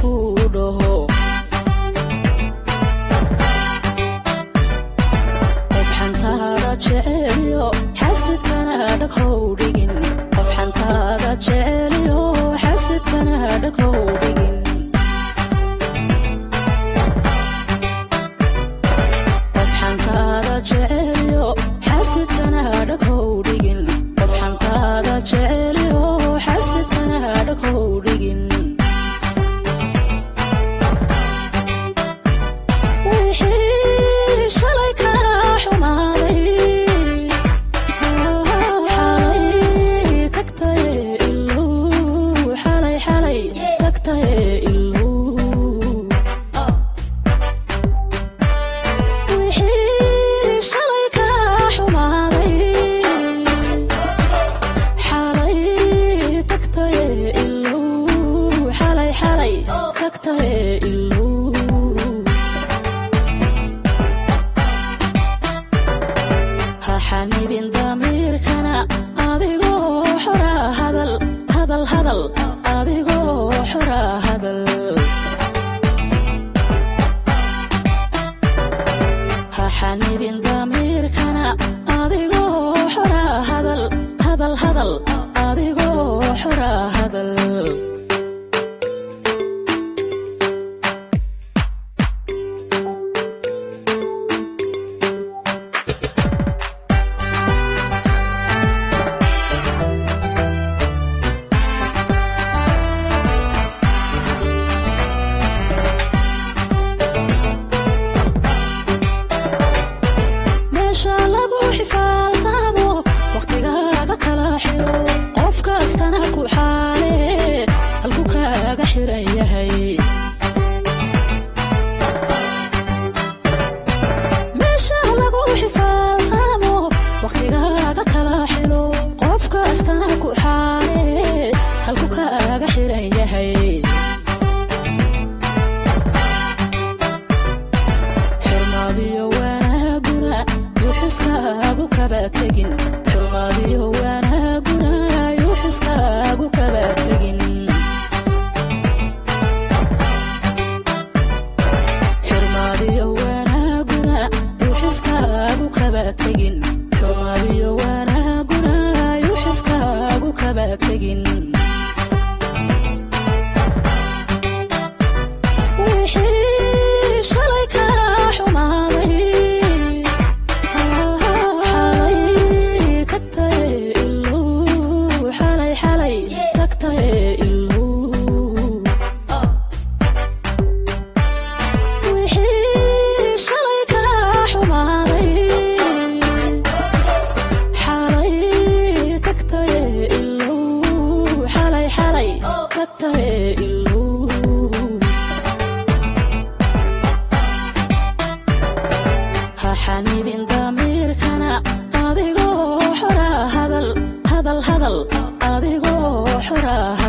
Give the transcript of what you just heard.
ku dhaho qof xantaada jeceliyo xasidkana dhaghow dhigin qof xantaada jeceliyo xasidkana dhaghow dhigin qof xantaada jeceliyo xasidkana dhaghow dhigin qof xantaada jeceliyo xasidkana dhaghow dhigin wixii shalay ka xumaaday xalay tagtay iluu xalay xalay tagtay iluu wixii shalay ka xumaaday xalay tagtay iluu xalay xalay tagtay iluu ha xanibin damiirkana adigoo xora hadal hadal hadal adigoo xora hadal ha xanibin damiirkana adigoo xora hadal hadal hadal adigoo xora hadal meesha lagu xifaaltaamo wakhtigaaga kala xiro qof kastana ku xaale halku kaaga xiran yahay meesha lagu xifaaltaamo wakhtigaaga kala xiro qof kastana ku xaale halku kaaga xiran yahay xurmaadiyo wanaaguna yuuxiskaagu kaba tegin xurmaadiyo wanaaguna yuuxiskaagu kaba tegin xurmaadiyo wanaaguna yuuxiskaagu kaba tegin xurmaadiyo wanaaguna yuuxiskaagu kaba tegin wixii shalay ka xumaaday xalay tagtay iluu xalay xalay tagtay iluu wixii shalay ka xumaaday xalay tagtay iluu xalay xalay tagtay iluu ha xanibin damiirkana adigoo xora hadal hadal hadal adigoo xora